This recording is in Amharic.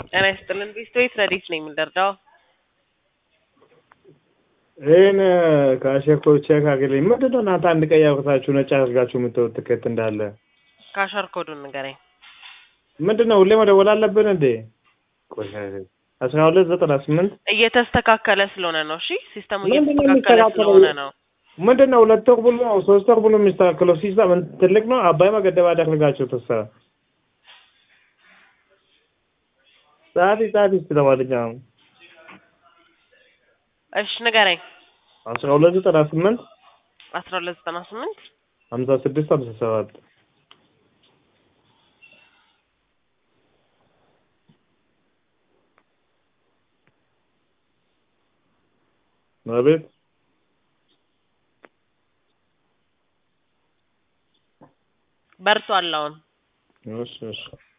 ጤና ይስጥልን ቢስቶይት ረዲት ነኝ የምንደርዳው ይህን ከአሸኮ ቼክ አግልኝ። ምንድን ነው እናንተ አንድ ቀይ አውጥታችሁ ነጭ አድርጋችሁ የምትወት ትኬት እንዳለ ካሸር ኮዱን ንገረኝ። ምንድን ነው ሁሌ መደወል አለብን እንዴ? ቆይ አስራ ሁለት ዘጠና ስምንት እየተስተካከለ ስለሆነ ነው። እሺ ሲስተሙ ምንድን ነው እየተስተካከለ የሚስተካከለው? ስለሆነ ነው። ምንድን ነው ሁለት ወር ብሎ ሶስት ወር ብሎ የሚስተካከለው ሲስተም ትልቅ ነው። አባይ መገደብ አደረጋቸው ተሳ ጸሐፊ ጸሐፊ እስኪ ለማንኛውም እሺ ንገረኝ። አስራ ሁለት ዘጠና ስምንት አስራ ሁለት ዘጠና ስምንት ሀምሳ ስድስት ሀምሳ ሰባት አቤት በርቷል አሁን እሺ እሺ